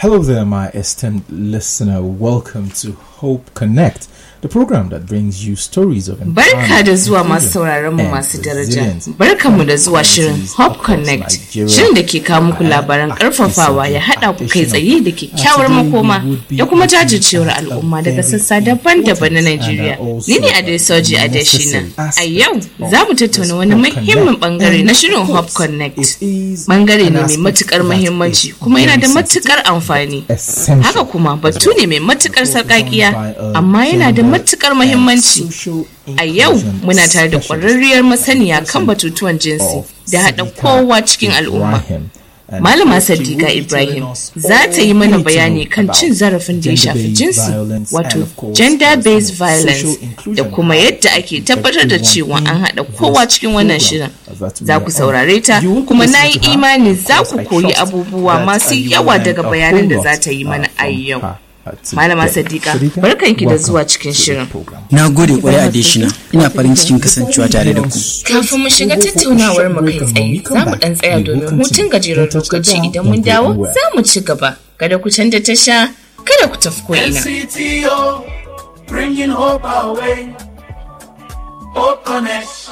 Hello there, my esteemed listener. Welcome to Hope Connect, the program that brings you stories of Barka da zuwa masu sauraron mu masu daraja. Barka mu da zuwa shirin Hope Connect, shirin da ke kawo muku labaran karfafawa ya haɗa ku kai tsaye da kyakkyawar makoma da kuma jajircewar al'umma daga sassa daban-daban na Najeriya. Ni ne Adesoji Adeshina. A yau za mu tattauna wani muhimmin bangare na shirin Hope Connect. Bangare ne mai matukar muhimmanci kuma yana da matukar amfani. Haka kuma batu ne mai matukar sarƙaƙiya amma yana da matukar muhimmanci. A yau muna tare da ƙwararriyar masaniya kan batutuwan jinsi da haɗa kowa cikin al'umma. Malama Sadiqa Ibrahim za ta yi mana bayani kan cin zarafin da ya shafi jinsi wato gender-based violence da kuma yadda ake tabbatar da cewa an haɗa kowa cikin wannan shirin. Za ku saurare ta kuma na yi imani za ku koyi abubuwa masu yawa daga bayanin da za ta yi mana a yau. Malama Sadiqa, barkanki da zuwa cikin shirin. Na gode kwarai a Deshina, ina farin cikin kasancewa tare da ku. Kafin mu shiga tattaunawar mu kai tsaye, za mu dan tsaya domin hutun gajeren lokaci idan mun dawo za mu ci gaba. Kada ku canza tasha, kada ku tafi ko ina. NCTO, bringing hope our way. Hope Connect.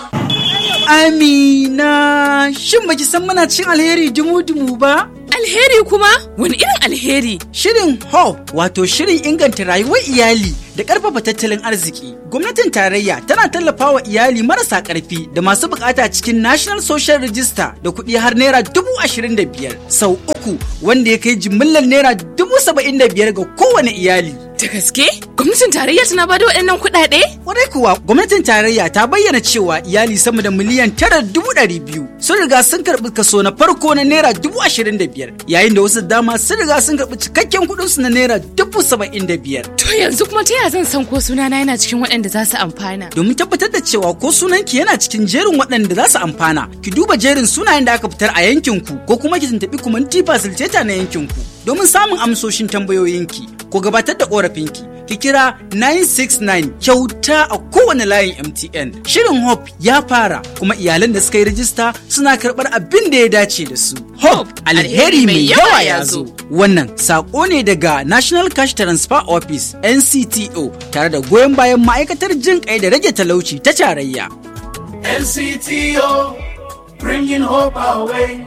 Amina, shin baki san muna cin alheri dumu-dumu ba? Alheri kuma? Wani irin alheri? Shirin HOPE wato shirin inganta rayuwar iyali da ƙarfafa tattalin arziki. Gwamnatin tarayya tana tallafa wa iyali marasa ƙarfi da masu bukata cikin National Social Register da kuɗi har naira dubu ashirin da biyar sau uku wanda ya kai jimillar naira dubu saba'in da biyar ga kowane iyali. Da gaske? Gwamnatin tarayya tana bada waɗannan kuɗaɗe? Kwarai kuwa gwamnatin tarayya ta bayyana cewa iyali sama da miliyan tara dubu ɗari biyu sun riga sun karɓi kaso na farko na naira dubu ashirin da biyar yayin da wasu dama sun riga sun karɓi cikakken kuɗinsu na naira dubu saba'in da biyar. To yanzu kuma ta yaya zan san ko sunana yana cikin waɗanda za su amfana? Domin tabbatar da cewa ko sunanki yana cikin jerin waɗanda za su amfana, ki duba jerin sunayen da aka fitar a yankinku ko kuma ki tuntuɓi kumanti facilitator na yankinku domin samun amsoshin tambayoyinki ko gabatar da ƙorafinki. Ki kira 969 kyauta a kowane layin MTN. Shirin Hope ya fara kuma iyalan da suka yi rajista suna karɓar abin da ya dace da su. Hope alheri mai yawa ya zo. Wannan saƙo ne daga National Cash Transfer Office NCTO tare da goyon bayan ma'aikatar jin kai da rage talauci ta tarayya. NCTO, bringing hope our way.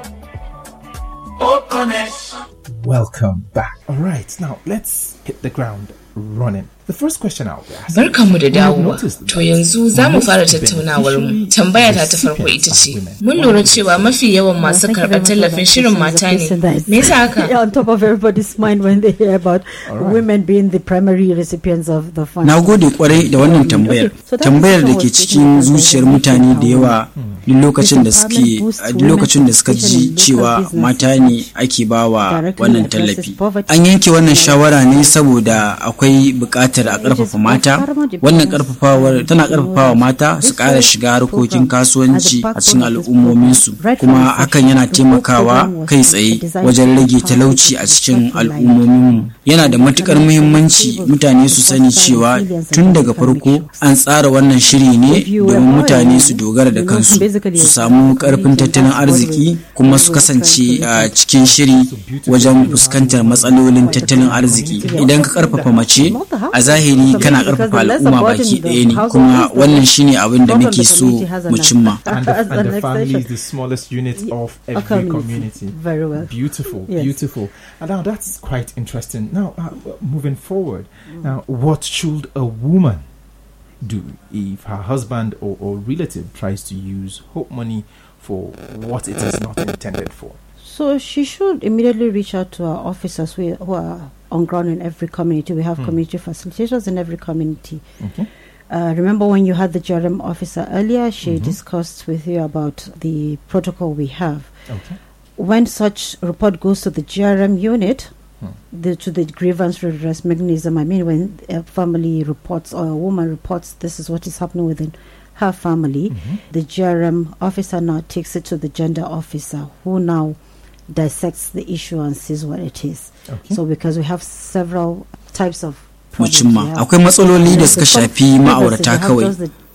Hope Connect. Welcome back. All right, now let's hit the ground running. The first question I'll be asking. Barkanmu da dawowa. To yanzu za mu fara tattaunawar mu. Tambaya ta ta farko ita ce, mun lura cewa mafi yawan masu karɓar tallafin shirin mata ne. Me yasa haka? on top of everybody's mind when they hear about women being the primary recipients of the fund. Na gode kwarai da wannan tambayar. Tambayar da ke cikin zuciyar mutane da yawa duk lokacin da suke duk lokacin da suka ji cewa mata ne ake bawa wannan tallafi. An yanke wannan shawara ne saboda akwai buƙatar a ƙarfafa mata. Wannan ƙarfafawar tana ƙarfafawa mata su ƙara shiga harkokin kasuwanci a cikin al'ummominsu kuma hakan yana taimakawa kai tsaye wajen rage talauci a cikin al'ummominmu. Yana da matuƙar muhimmanci mutane su sani cewa tun daga farko an tsara wannan shiri ne domin mutane su dogara da kansu su samu ƙarfin tattalin arziki kuma su kasance a cikin shiri wajen fuskantar matsalolin tattalin arziki idan ka ƙarfafa mace a zahiri kana ƙarfafa al'umma baki ɗaya ne kuma wannan shine abin da muke so mu cimma And the, and the family is the smallest unit of every community. community. Very well. Beautiful, Yes. beautiful. And now that's quite interesting. Now, uh, moving forward, now, what should a woman do if her husband or, or relative tries to use hope money for what it is not intended for? So she should immediately reach out to our officers who who are on ground in every community. We have community facilitators in every community. Okay. Uh, remember when you had the GRM officer earlier, she discussed with you about the protocol we have. Okay. When such report goes to the GRM unit, the, to the grievance redress mechanism, I mean, when a family reports or a woman reports this is what is happening within her family, the GRM officer now takes it to the gender officer who now dissects the issue and sees what it is. Okay. So, because we have several types of mu problems cimma we have. akwai matsaloli da There's suka the shafi first- ma'aurata we have kawai those that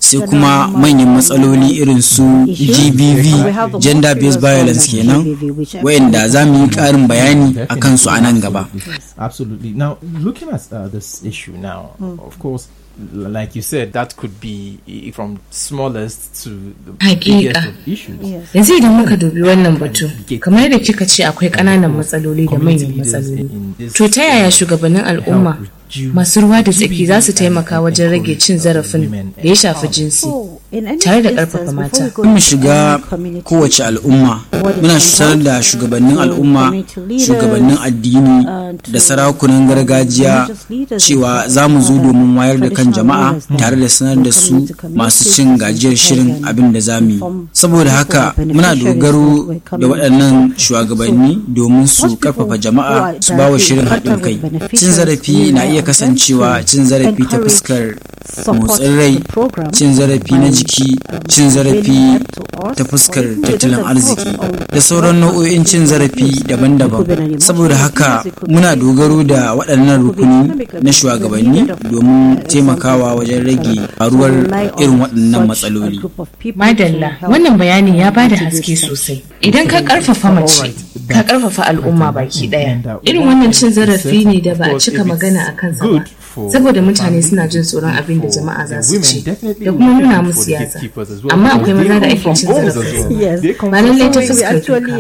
sai kuma manyan matsaloli irin su gbv gender based violence kenan wayanda za mu yi ƙarin bayani a kansu a nan gaba Absolutely. Now, looking at uh, this issue now, of course, l- like you said, that could be i- from smallest to the Hakika. biggest of issues. yanzu idan muka dubi wannan batu kamar yadda kika ce akwai ƙananan matsaloli da manyan matsaloli to ta yaya shugabannin al'umma masu ruwa da tsaki za su taimaka wajen rage cin zarafin da ya shafi jinsi tare da ƙarfafa mata mu shiga kowace al'umma muna sanar da shugabannin al'umma shugabannin addini da sarakunan gargajiya cewa za mu zo domin wayar da kan jama'a tare da sanar da su masu cin gajiyar shirin abin da za mu yi saboda haka muna dogaro da waɗannan shugabanni domin su karfafa jama'a su ba wa shirin haɗin kai cin zarafi na iya kasancewa cin zarafi ta fuskar motsin rai cin zarafi na jiki cin zarafi ta fuskar tattalin arziki da sauran nau'o'in cin zarafi daban-daban saboda haka muna dogaro da waɗannan rukuni na shugabanni domin taimakawa wajen rage faruwar irin waɗannan matsaloli madalla wannan bayani ya bada haske sosai idan ka karfafa mace ka karfafa al'umma baki daya irin wannan cin zarafi ne da ba a cika magana a kansa ba saboda mutane suna jin tsoron abin da jama'a za su ce da kuma nuna musu yatsa amma akwai maza da ake cin zarafi ba lallai ta fuskar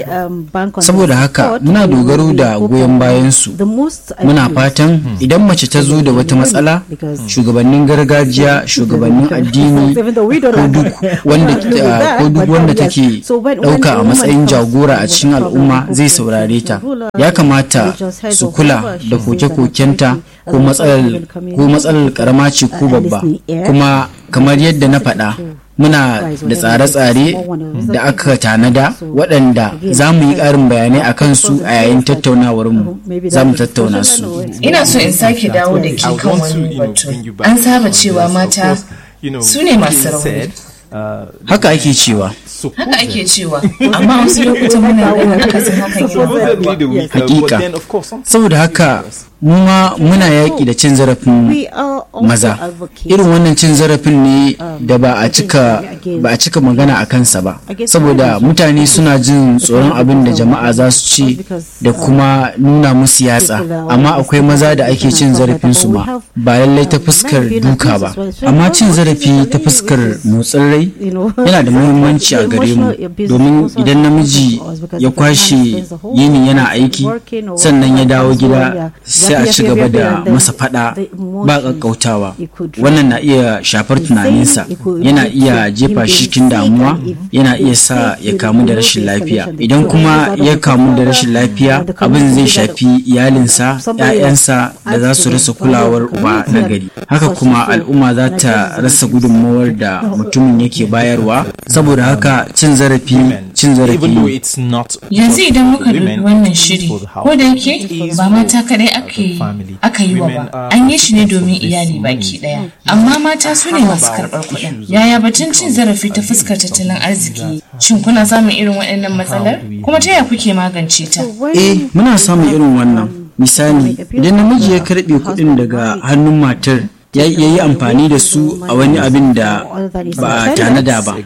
duka saboda haka muna dogaro da goyon bayansu muna fatan idan mace ta zo da wata matsala shugabannin gargajiya shugabannin addini ko duk wanda ko duk wanda take dauka a matsayin jagora a cikin al'umma zai saurare ta ya kamata su kula da koke-kokenta ko matsalar ko matsalar karama ce ko babba kuma kamar yadda na faɗa muna da tsare-tsare da aka tanada waɗanda za mu yi ƙarin bayanai a kansu a yayin tattaunawarmu za mu tattauna su ina so in sake dawo da ke kan wani batu an saba cewa mata su ne masu rauni haka ake cewa haka ake cewa amma wasu lokutan muna ganin akasin hakan yawa hakika saboda haka mu ma muna yaƙi da cin zarafin maza irin wannan cin zarafin ne da ba a cika ba a cika magana a kansa ba saboda mutane suna jin tsoron abin da jama'a za su ce da kuma nuna musu yatsa amma akwai maza da ake cin zarafin su ma ba lallai ta fuskar duka ba amma cin zarafi ta fuskar motsin rai yana da muhimmanci a gare mu domin idan namiji ya kwashe yini yana aiki sannan ya dawo gida sai a ci gaba da masa fada ba ƙaƙƙautawa wannan na iya shafar tunaninsa yana iya jefa shi cikin damuwa yana iya sa ya kamu da rashin lafiya idan kuma ya kamu da rashin lafiya abin zai shafi iyalinsa 'ya'yansa da za su rasa kulawar uba na gari haka kuma al'umma za ta rasa gudunmawar da mutumin yake bayarwa saboda haka cin zarafi cin zarafi yanzu idan muka dubi wannan shiri ko da yake ba mata kadai ake aka yi wa ba an yi shi ne domin iyali baki daya amma mata su ne masu karɓar kuɗin yaya batun cin zarafi ta fuskar tattalin arziki shin kuna samun irin waɗannan matsalar kuma ta yaya kuke magance ta eh muna samun irin wannan misali idan namiji ya karɓe kuɗin daga hannun matar ya yi amfani da su a wani abin da ba a tanada ba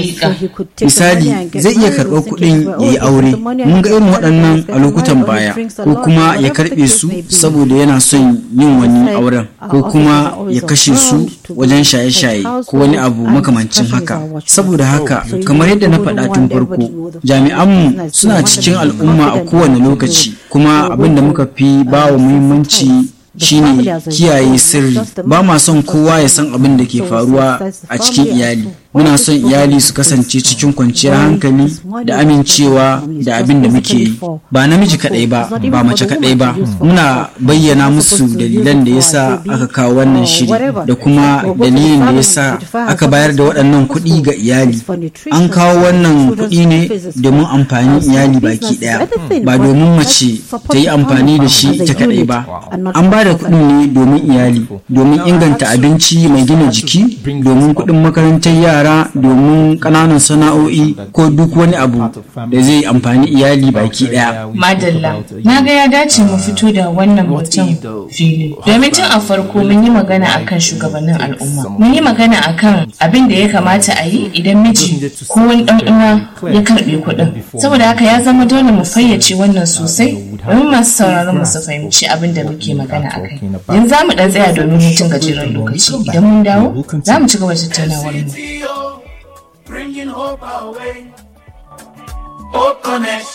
misali zai iya karɓar kuɗin ya yi aure mun ga irin waɗannan a lokutan baya ko kuma ya karɓe su saboda yana son yin wani auren ko kuma ya kashe su wajen shaye-shaye ko wani abu makamancin haka saboda haka kamar yadda na faɗa tun farko jami'anmu suna cikin al'umma a kowane lokaci kuma abin da muka fi ba wa muhimmanci shine kiyaye sirri ba ma son kowa ya san abin da ke faruwa a cikin iyali muna son iyali su kasance cikin kwanciyar hankali da amincewa da abin da muke yi ba namiji kadai ba ba mace kadai ba muna bayyana musu dalilan da yasa aka kawo wannan shiri da kuma dalilin da yasa aka bayar da waɗannan kuɗi ga iyali an kawo wannan kuɗi ne domin amfanin iyali baki ɗaya ba domin mace ta yi amfani da shi ita kadai ba an ba da kuɗin ne domin iyali domin inganta abinci mai gina jiki domin kuɗin makarantar yara yara domin ƙananan sana'o'i ko duk wani abu da zai amfani iyali baki ɗaya. Madalla, na ga ya dace mu fito da wannan mutum fili. Domin tun a farko mun yi magana akan shugabannin al'umma. Mun yi magana akan abin da ya kamata a yi idan miji ko wani ɗan uwa ya karɓe kuɗin. Saboda haka ya zama dole mu fayyace wannan sosai domin masu sauraron mu su fahimci abin da muke magana akai. Yanzu za mu ɗan tsaya domin hutun gajeren lokaci. Idan mun dawo, za mu ci gaba da tattaunawar mu. Bringing hope our way. Hope Connect.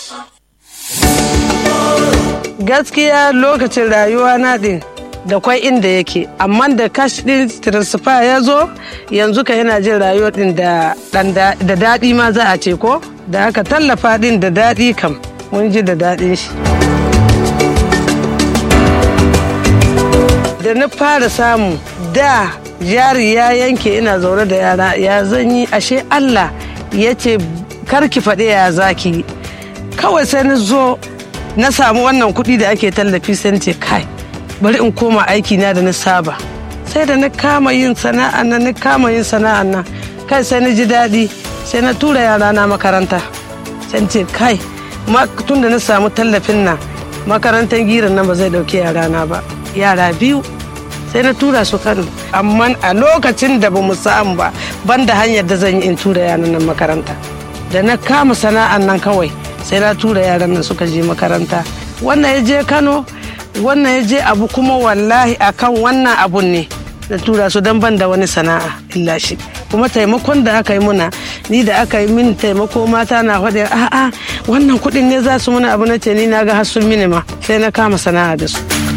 gaskiya lokacin rayuwa na din da kwai inda yake amma da cash din transfer ya zo yanzu ka yana jin rayuwa din da da daɗi ma za a ce ko da aka tallafa din da daɗi kam mun ji da daɗin shi da na fara samu da jari ya yanke ina zaune da yara ya zanyi ashe Allah ya ce karki faɗi ya zaki kawai sai na zo na samu wannan kuɗi da ake tallafi sai ce kai bari in koma aiki na da na saba sai da na kama yin sana'an nan na kama yin sana'an nan kai sai na ji daɗi sai na tura yara na makaranta sai ce kai tun da na samu tallafin nan makarantar giran nan ba zai ɗauki yara na ba yara biyu sai na tura su kano amma a lokacin da ba mu samu ba banda hanyar da zan yi in tura yaran nan makaranta da na kama sana'an nan kawai sai na tura yaran nan suka je makaranta wannan ya je kano wannan ya je abu kuma wallahi akan wannan abun ne na tura su don ban da wani sana'a illa shi kuma taimakon da aka yi muna ni da aka yi min taimako mata na faɗin a'a wannan kuɗin ne za su muna abu na ce ni na ga hasul mini ma sai na kama sana'a da su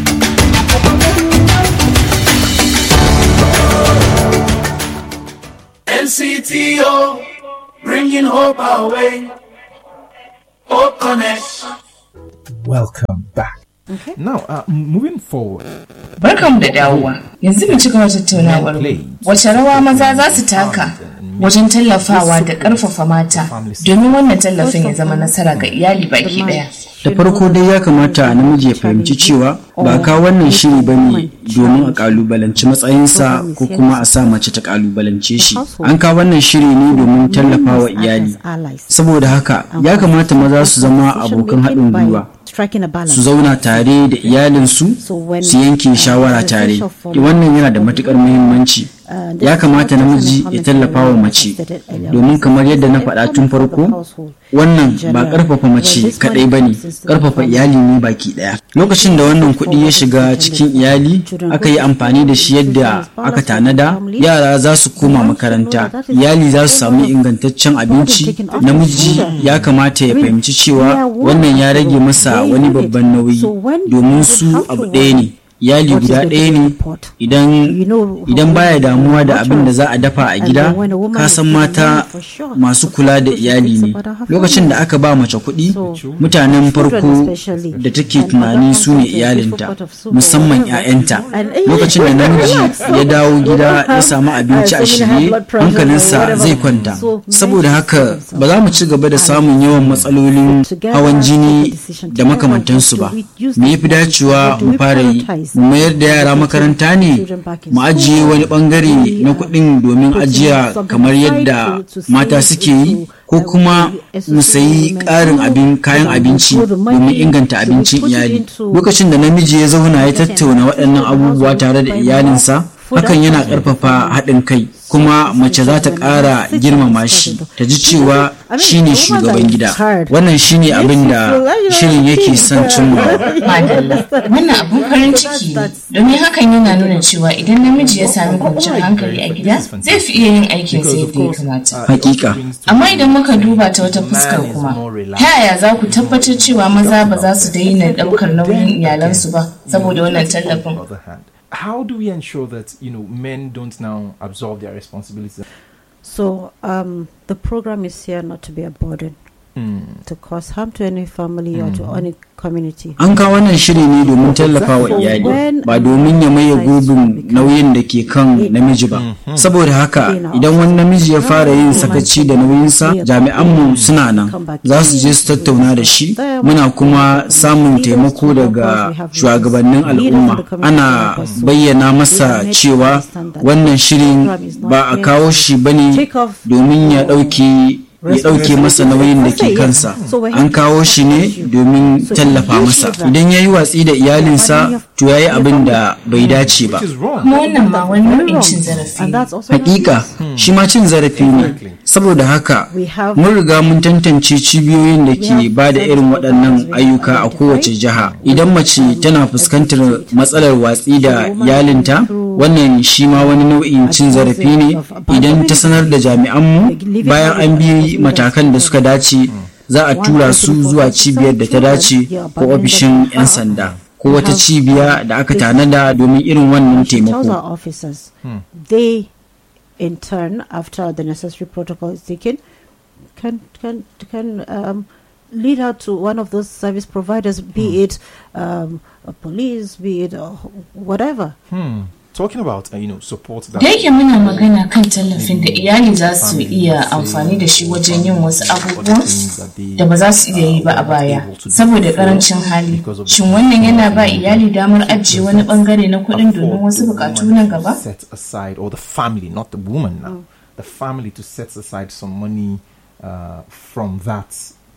NCTO, bringing hope our way. Hope Connect. Welcome back. Okay. Now, uh, moving forward. Barkanmu da dawowa. Yanzu mu ci gaba tattaunawar wace rawa maza za su taka wajen tallafawa da ƙarfafa mata domin wannan tallafin ya zama nasara ga iyali baki ɗaya. da farko dai ya kamata namiji ya fahimci cewa ba ka wannan shiri ba ne domin a kalubalanci matsayinsa ko kuma a sa mace ta kalubalance shi an ka wannan shiri ne domin tallafa wa iyali saboda haka ya kamata maza su zama abokan haɗin gwiwa su zauna tare da iyalinsu su yanke shawara tare wannan yana da matukar muhimmanci ya kamata namiji ya tallafa wa mace domin kamar yadda na faɗa tun farko wannan ba ƙarfafa mace kaɗai ba ne ƙarfafa iyali ne baki ɗaya lokacin da wannan kuɗi ya shiga cikin iyali aka yi amfani da shi yadda aka tanada yara za su koma makaranta iyali za su samu ingantaccen abinci namiji ya kamata ya fahimci cewa wannan ya rage masa wani babban nauyi domin su abu ɗaya ne iyali guda ɗaya ne idan idan baya damuwa da abin da za a dafa a gida ka san mata masu kula da iyali ne lokacin da aka ba mace kuɗi mutanen farko da take tunani su ne iyalinta musamman 'ya'yanta lokacin da namiji ya dawo gida ya samu abinci a shirye hankalinsa zai kwanta saboda haka ba za mu ci gaba da samun yawan matsalolin hawan jini da makamantansu ba me yafi dacewa mu fara yi mu mayar da yara makaranta ne mu ajiye wani bangare na kuɗin domin ajiya kamar yadda mata suke yi ko kuma mu sayi ƙarin abin kayan abinci domin inganta abincin iyali lokacin da namiji ya zauna ya tattauna waɗannan abubuwa tare da iyalinsa hakan yana ƙarfafa haɗin kai kuma mace za ta ƙara girmama shi ta ji cewa shi ne shugaban gida wannan shi ne abin da shirin yake son cimma wannan abun farin ciki ne domin hakan yana nuna cewa idan namiji ya sami kwanciyar hankali a gida zai fi iya yin aikin sa yadda ya kamata hakika amma idan muka duba ta wata fuskar kuma ta yaya za ku tabbatar cewa maza ba za su daina ɗaukar nauyin iyalansu ba saboda wannan tallafin how do we ensure that you know men don't now absorb their responsibilities so um, the program is here not to be a burden to cause harm to any family or to any community. An kawo wannan shiri ne domin tallafa wa iyali ba domin ya maye gurbin nauyin da ke kan namiji ba. Saboda haka idan wani namiji ya fara yin sakaci da nauyinsa jami'anmu suna nan za su je su tattauna da shi muna kuma samun taimako daga shugabannin al'umma ana bayyana masa cewa wannan shirin ba a kawo shi bane domin ya ɗauki ya ɗauke masa nauyin da ke kansa an kawo shi ne domin tallafa masa idan ya yi watsi da iyalinsa to ya yi abin da bai dace ba kuma wannan ma wani nau'in cin zarafi hakika shi ma cin zarafi ne saboda haka mun riga mun tantance cibiyoyin da ke ba da irin waɗannan ayyuka a kowace jiha idan mace tana fuskantar matsalar watsi da iyalinta wannan shi ma wani nau'in cin zarafi ne idan ta sanar da jami'anmu bayan an bi matakan da suka dace za a tura su zuwa cibiyar da ta dace ko ofishin 'yan sanda ko wata cibiya da aka tanada domin irin wannan taimako. They in turn after the necessary protocol is taken can can can um, lead her to one of those service providers be it um, a police be it uh, whatever talking about uh, you know support that da yake muna magana kan tallafin da iyali za su iya amfani da shi wajen yin wasu abubuwan da ba za su iya yi ba a baya saboda karancin hali shin wannan yana ba iyali damar ajiye wani bangare na kuɗin domin wasu bukatu nan gaba set aside or the family not the woman now the family to set aside some money uh, from that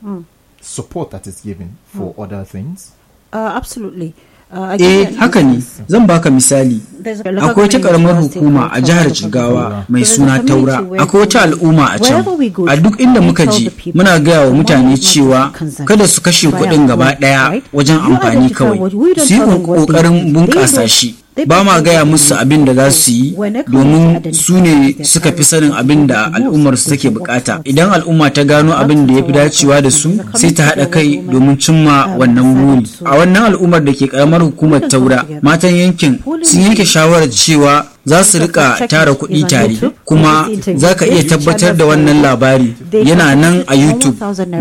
support that is given for other things uh, absolutely Eh haka ne zan baka misali akwai wata karamar hukuma a jihar Jigawa mai suna Taura akwai wata al'umma a can a duk inda muka je muna gaya wa mutane cewa kada su kashe kuɗin gaba ɗaya wajen amfani kawai su yi ƙoƙarin bunƙasa shi ba ma gaya musu abin da za su yi domin su ne suka fi sanin abin da al'ummar su take bukata idan al'umma ta gano abin da ya fi dacewa da su sai ta haɗa kai domin cimma wannan buri a wannan al'ummar da ke karamar hukumar taura matan yankin sun yanke shawarar cewa za su rika tara kuɗi tare kuma za ka iya tabbatar da wannan labari yana nan a youtube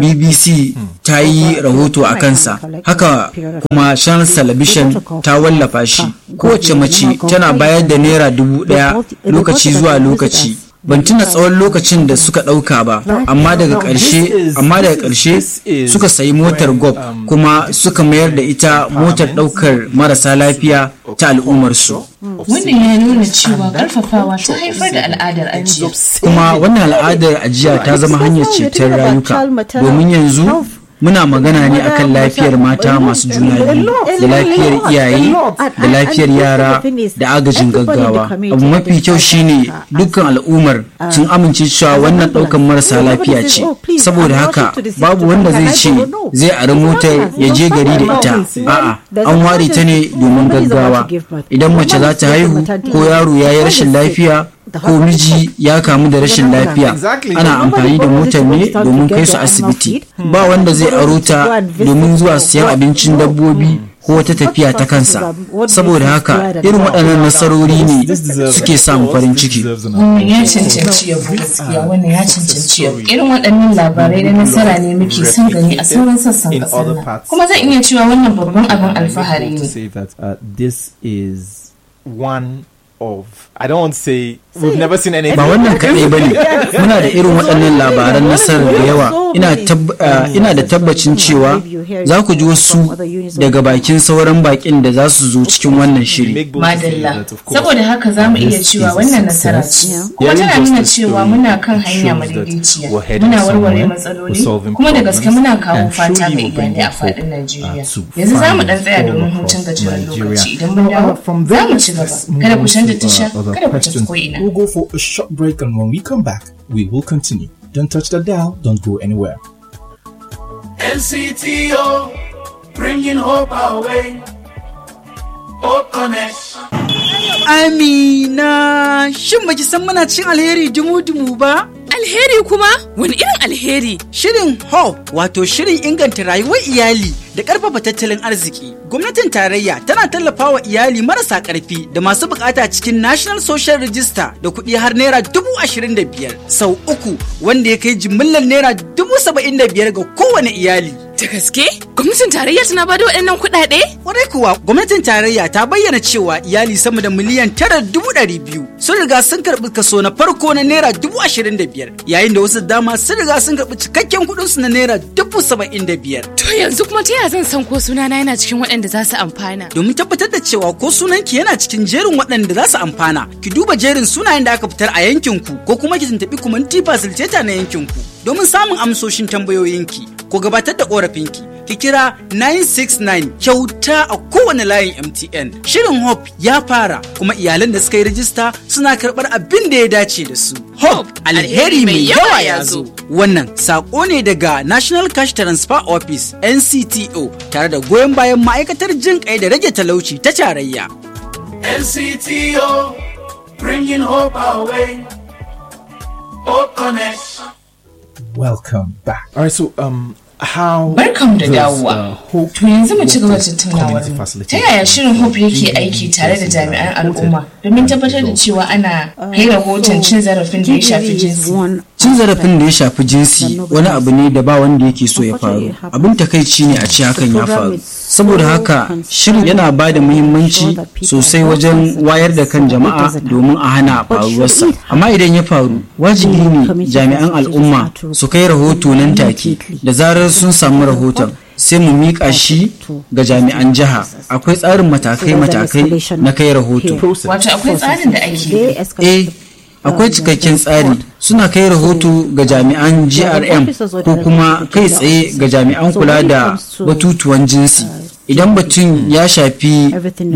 bbc ta yi rahoto a kansa haka kuma channel television ta wallafa shi kowace mace tana bayar da naira dubu ɗaya lokaci zuwa lokaci ban tuna tsawon lokacin da suka ɗauka ba amma daga ƙarshe amma daga ƙarshe suka sayi motar gob kuma suka mayar da ita motar ɗaukar marasa lafiya ta al'ummarsu wannan ya nuna cewa karfafawa ta haifar da al'adar ajiya kuma wannan al'adar ajiya ta zama hanyar ceton rayuka domin yanzu muna magana ne akan lafiyar mata masu juna biyu da lafiyar iyaye da lafiyar yara da agajin gaggawa abu mafi kyau shine dukkan al'ummar sun amince cewa wannan daukan marasa lafiya ce saboda haka babu wanda zai ce zai ari motar ya je gari da ita a'a an ware ta ne domin gaggawa idan mace za ta haihu ko yaro ya yi rashin lafiya ko miji ya kamu da rashin lafiya ana amfani da motar ne domin kai su asibiti ba wanda zai aro ta domin zuwa siyan abincin dabbobi ko wata tafiya ta kansa saboda haka irin waɗannan nasarori ne suke samun farin ciki wannan ya cancanci yabo gaskiya wannan ya cancanci yabo irin waɗannan labarai na nasara ne muke son gani a sauran sassan ƙasar nan kuma zan iya cewa wannan babban abin alfahari ne this is one of I don't want to say we've never seen any ba wannan kaɗai ba ne muna da irin waɗannan labaran nasarar da yawa ina da tabbacin cewa za ku ji wasu daga bakin sauran bakin da za su zo cikin wannan shiri madalla saboda haka za mu iya cewa wannan nasara ce kuma tana nuna cewa muna kan hanya madaidaiciya muna warware matsaloli kuma da gaske muna kawo fata ga iyalai a faɗin Najeriya yanzu za mu ɗan tsaya domin hutun gajeren lokaci idan mun dawo za mu ci gaba kada ku canza tasha kada ku tafi ko ina We'll go for a short break, and when we come back, we will continue. Don't touch the dial, don't go anywhere. NCTO, bringing hope our way. Hope Connect. Amina, shin baki san muna cin alheri dumu-dumu ba? Alheri kuma? Wani irin alheri? Shirin HOPE wato shirin inganta rayuwar iyali da ƙarfafa tattalin arziki. Gwamnatin tarayya tana tallafawa iyali marasa ƙarfi da masu bukata cikin National Social Register da kuɗi har naira dubu ashirin da biyar sau uku wanda ya kai jimillar naira dubu saba'in da biyar ga kowane iyali. Da gaske? Gwamnatin tarayya tana bada waɗannan kuɗaɗe? Kwarai kuwa gwamnatin tarayya ta bayyana cewa iyali sama da miliyan tara dubu ɗari biyu sun riga sun karɓi kaso na farko na naira dubu ashirin da biyar yayin da wasu dama sun riga sun karɓi cikakken kuɗinsu na naira dubu saba'in da biyar. To yanzu kuma ta yaya zan san ko sunana yana cikin waɗanda za su amfana? Domin tabbatar da cewa ko sunanki yana cikin jerin waɗanda za su amfana, ki duba jerin sunayen da aka fitar a yankinku ko kuma ki tuntuɓi kumanti fasiliteta na yankinku domin samun amsoshin tambayoyinki ko gabatar da ƙorafinki. Ki kira 969 kyauta a kowane layin MTN. Shirin Hope ya fara kuma iyalan da suka yi rajista suna karɓar abin da ya dace da su. Hope alheri mai yawa ya zo. Wannan saƙo ne daga National Cash Transfer Office NCTO tare da goyon bayan ma'aikatar jin kai da rage talauci ta tarayya. NCTO, bringing hope our way. Hope Connect. Welcome back. All right, so um, how Barkanmu da does, dawowa. uh, Hope To yanzu mu ci gaba da Workers tattaunawar Community mu. Ta Facilitation yaya shirin Hope yake aiki tare da jami'an al'umma domin tabbatar da cewa ana kai rahoton cin zarafin da ya shafi jinsi. Cin zarafin da ya shafi jinsi wani abu ne da ba wanda yake so ya faru. Abin takaici ne a ce hakan ya faru. Saboda haka shirin yana ba da muhimmanci sosai wajen wayar da kan jama'a domin a hana faruwarsa. Amma idan ya faru, wajibi ne jami'an al'umma su kai rahoto nan take da zarar sun samu rahoton. sai mu miƙa shi ga jami'an jiha akwai tsarin matakai-matakai na kai rahoto Wato akwai tsarin da ake bi. eh akwai cikakken tsari suna kai rahoto ga jami'an grm ko kuma kai tsaye ga jami'an kula da batutuwan jinsi idan batun ya shafi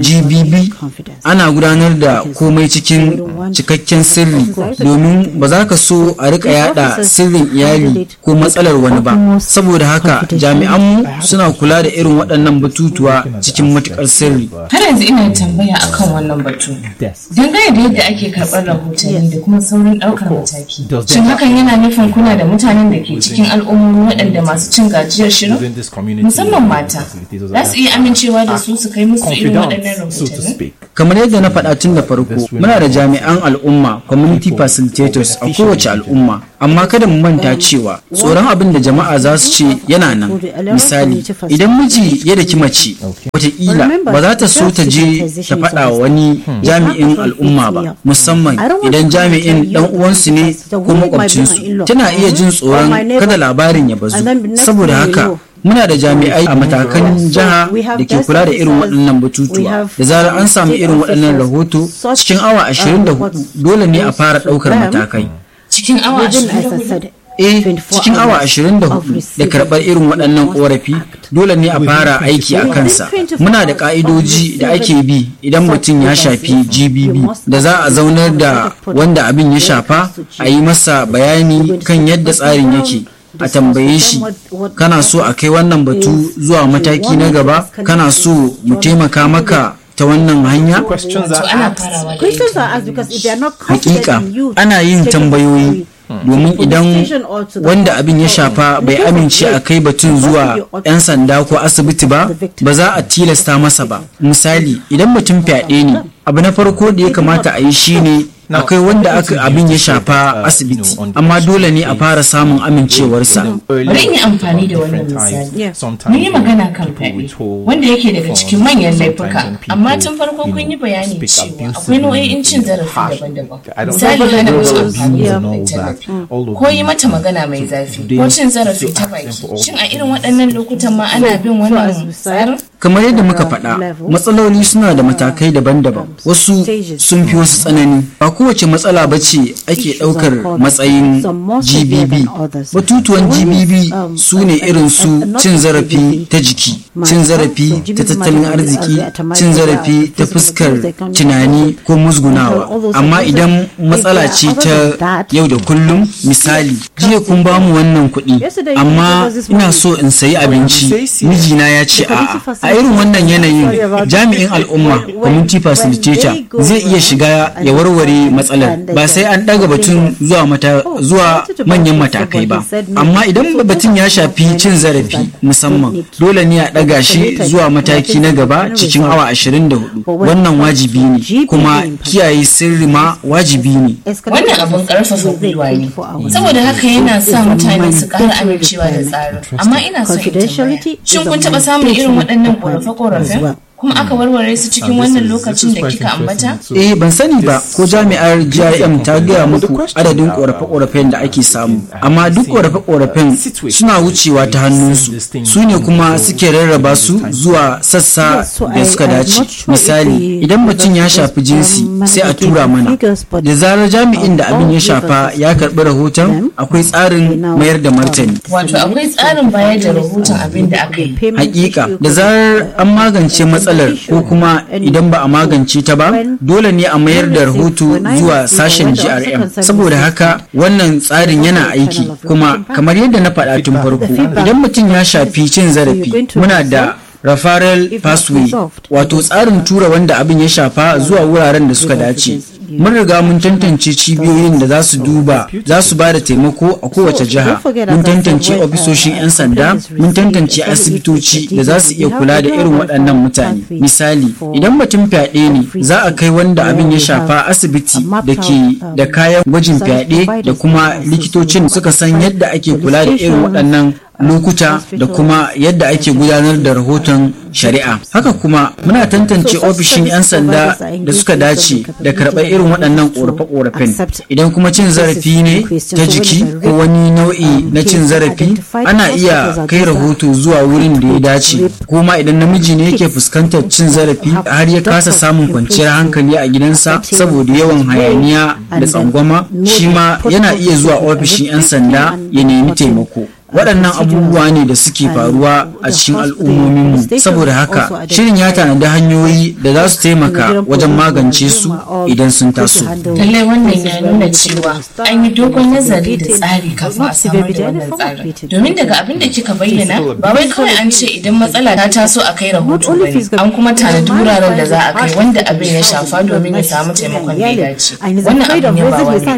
gbb ana gudanar da komai cikin cikakken sirri domin ba za ka so a rika yada sirrin iyali ko matsalar wani ba saboda haka jami'anmu suna kula da irin waɗannan batutuwa cikin matukar sirri Har yanzu ina tambaya akan wannan batu. Dangane da yadda ake karɓar rahotanni da kuma saurin ɗaukar mataki. Shin hakan yana nufin kuna da mutanen da ke cikin al'ummomi waɗanda masu cin gajiyar shirin? within this community Musamman mata. Za su iya amincewa da su su kai musu irin waɗannan so to rahotanni? speak. kamar yadda na faɗa tun da farko muna da jami'an al'umma community facilitators a kowace al'umma amma kada mu manta cewa tsoron abin da jama'a za su ce yana nan misali idan miji ya daki mace wataƙila ba za ta so ta je ta faɗa wa wani jami'in al'umma ba musamman idan jami'in dan uwansu ne ko makwabcinsu tana iya jin tsoron kada labarin ya bazu saboda haka muna da jami'ai a matakan jiha da ke kula da irin waɗannan batutuwa da zarar an samu irin waɗannan rahoto cikin awa 24 dole ne a fara ɗaukar matakai Cikin awa ashirin eh cikin awa 24 da karɓar irin waɗannan ƙorafi dole ne a fara aiki a kansa muna da ƙa'idoji da ake bi idan mutum ya shafi gbb da za a zaunar da wanda abin ya shafa a yi masa bayani kan yadda tsarin yake a tambaye shi kana so a kai wannan batu zuwa mataki na gaba kana so mu taimaka maka ta wannan hanya Questions to are ana asked. farawa da Questions ita. are asked because if they are not hakika confident in you, ana yin take it to tambayoyi domin idan station or to the wanda abin ya shafa bai amince a kai batun zuwa 'yan sanda ko asibiti ba ba za a tilasta masa ba misali idan mutum fyaɗe ne abu na farko da ya kamata a yi shine akwai wanda aka abin ya shafa asibiti amma dole ne a fara samun amincewarsa Bari in yi amfani da wannan misali. Mun yi magana kan fyaɗe, wanda yake daga cikin manyan laifuka, amma tun farko kun yi bayani cewa akwai nau'o'in cin zarafi daban-daban. Misali hana mace amfani da kuɗin tallafi, ko yi mata magana mai zafi, ko cin zarafi ta baki. Shin a irin waɗannan lokutan ma ana bin wannan tsarin? kamar yadda muka faɗa matsaloli suna da matakai daban-daban wasu sun fi wasu tsanani ba kowace matsala ba ce ake ɗaukar matsayin gbb batutuwan gbb su ne irin su cin zarafi ta jiki cin zarafi ta tattalin arziki cin zarafi ta fuskar tunani ko musgunawa amma idan matsala ce ta yau da kullum misali jiya kun ba mu wannan kuɗi amma ina so in sayi abinci mijina ya ce a'a a irin wannan yanayin jami'in al'umma community facilitator zai iya shiga ya warware matsalar ba sai an ɗaga batun zuwa mata zuwa manyan matakai ba amma idan batun ya shafi cin zarafi musamman dole ne a ɗaga shi zuwa mataki na gaba cikin awa 24 wannan wajibi ne kuma kiyaye sirri ma wajibi ne wannan abun karfafa gwiwa ne saboda haka yana sa mutane su ƙara amincewa da tsarin amma ina son in tambaya shin kun taɓa samun irin waɗannan ƙorafe-ƙorafen kuma aka warware su cikin wannan lokacin da kika ambata? Eh ban sani ba ko jami'ar GIM ta gaya muku adadin korafe-korafen da ake samu amma duk korafe-korafen suna wucewa ta hannunsu su ne kuma suke rarraba su zuwa sassa da suka dace misali idan mutum ya shafi jinsi sai a tura mana da zarar jami'in da abin ya shafa ya karbi rahoton akwai tsarin mayar da martani wato akwai tsarin bayar da rahoton abin da aka yi hakika da zarar an magance matsalar matsalar ko kuma idan ba a magance ta ba dole ne a mayar da rahoto zuwa sashen grm saboda haka wannan tsarin yana aiki kuma kamar yadda na faɗa tun farko idan mutum ya shafi cin zarafi muna da referral pathway wato tsarin tura wanda abin ya shafa zuwa wuraren da suka dace mun riga mun tantance cibiyoyin da za su duba za su ba da taimako a kowace jiha mun tantance ofisoshin 'yan sanda mun tantance asibitoci da za su iya kula da irin waɗannan mutane misali idan mutum fyaɗe ne za a kai wanda abin ya shafa asibiti da ke da kayan gwajin fyaɗe da kuma likitocin suka san yadda ake kula da irin waɗannan lokuta da kuma yadda ake gudanar da rahoton shari'a haka kuma muna tantance ofishin 'yan sanda da suka dace da karɓar irin waɗannan ƙorafe-ƙorafen idan kuma cin zarafi ne ta jiki ko wani nau'i na cin zarafi ana iya kai rahoto zuwa wurin da ya dace ko ma idan namiji ne yake fuskantar cin zarafi har ya kasa samun kwanciyar hankali a gidansa saboda yawan hayaniya da tsangwama shi ma yana iya zuwa ofishin 'yan sanda ya nemi taimako waɗannan abubuwa ne da suke faruwa a cikin al'ummominmu saboda haka shirin ya tanadi hanyoyi da za su taimaka wajen magance su idan sun taso lallai wannan ya nuna cewa an yi dogon nazari da tsari kafin a samar da wannan tsarin domin daga abin da kika bayyana ba wai kawai an ce idan matsala ta taso a kai rahoto ba ne an kuma tanadi wuraren da za a kai wanda abin ya shafa domin ya samu taimakon da ya dace wannan abin ya ba wani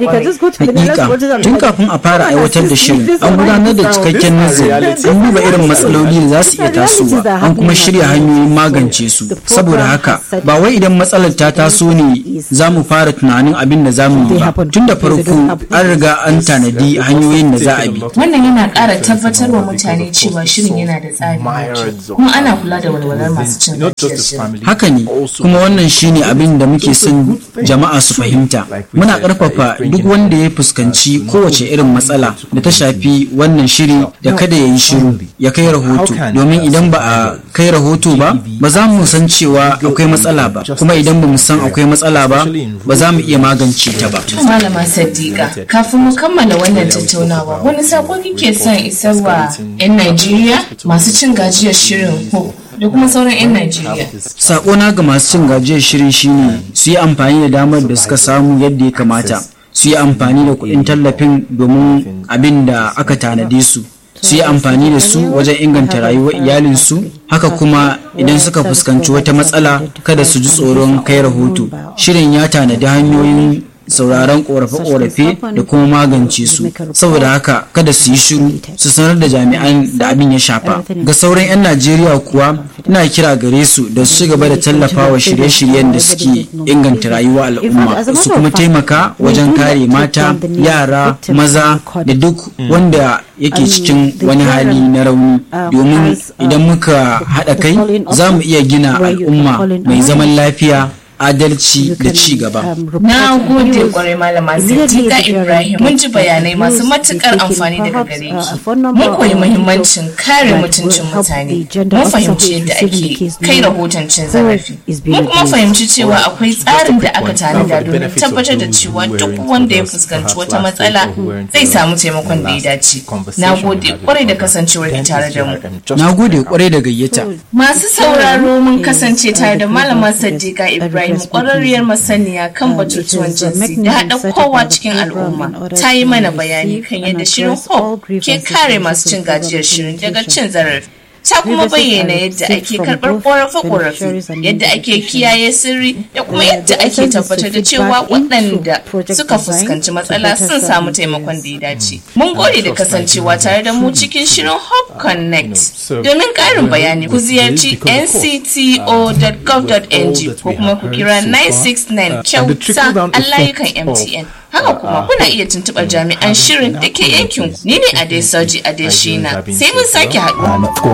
hakika tun kafin a fara aiwatar da shirin an gudanar da cikakken nazari an duba irin matsaloli da za su iya tasowa an kuma shirya hanyoyin magance su saboda haka ba wai idan matsalar ta taso ne za mu fara tunanin abin da za mu yi ba tun da farko an riga an tanadi hanyoyin da za a bi wannan yana ƙara tabbatar wa mutane cewa shirin yana da tsari kuma ana kula da walwalar masu cin haka ne kuma wannan shine abin da muke son jama'a su fahimta muna ƙarfafa duk wanda ya fuskanci kowace irin matsala da ta shafi wannan shiri da kada ya yi shiru ya kai rahoto domin idan ba a kai rahoto ba ba za mu san cewa akwai matsala ba kuma idan ba mu san akwai matsala ba ba za mu iya magance ta ba. malama sadiqa kafin mu kammala wannan tattaunawa wani sako kike son isarwa 'yan najeriya masu cin gajiyar shirin hope da kuma sauran 'yan Najeriya. Sakona ga masu cin gajiyar shirin shine su yi amfani da damar da suka samu yadda ya kamata. Su yi amfani da kuɗin tallafin domin abin da aka tanade su. Su yi amfani da su wajen inganta rayuwar iyalinsu. Haka kuma idan suka fuskanci wata matsala kada su ji tsoron kai rahoto. Shirin ya tanadi hanyoyin sauraron korafe-korafe da kuma magance su saboda haka kada su yi shiru su sanar da jami'an da abin ya shafa ga sauran 'yan najeriya kuwa ina kira gare su da su gaba da tallafawa shirye-shiryen da suke inganta rayuwa al'umma su kuma taimaka wajen kare mata yara maza da duk wanda yake cikin wani hali na rauni domin idan muka haɗa kai za mu iya gina al'umma mai zaman lafiya adalci da ci gaba. Na gode kwarai malama Siddiqa Ibrahim mun ji bayanai masu matukar amfani daga gare ki. Mun koyi muhimmancin kare mutuncin mutane. Mun fahimci yadda ake kai rahoton cin zarafi. Mun kuma fahimci cewa akwai tsarin da aka tanada domin tabbatar da cewa duk wanda ya fuskanci wata matsala zai samu taimakon da ya dace. Na gode kwarai da kasancewar ki tare da mu. Na gode kwarai da gayyata. Masu sauraro mun kasance tare da malama Siddiqa Ibrahim Ibrahim ƙwararriyar masaniya kan batutuwan jinsi da haɗa kowa cikin al'umma ta yi mana bayani kan yadda shirin hope ke kare masu cin gajiyar shirin daga cin zarafi ta kuma bayyana yadda ake karɓar ƙorafe-ƙorafe yadda ake kiyaye sirri da kuma yadda ake tabbatar da cewa waɗanda suka fuskanci matsala sun samu taimakon da ya dace. Mun gode da kasancewa tare da mu cikin shirin Hope Connect. Domin ƙarin bayani ku ziyarci ncto.gov.ng ko kuma ku kira 969 kyauta a layukan MTN. Haka kuma kuna iya tuntuɓar jami'an shirin da ke yankin ni ne Adesoji Adeshina sai mun sake haɗu.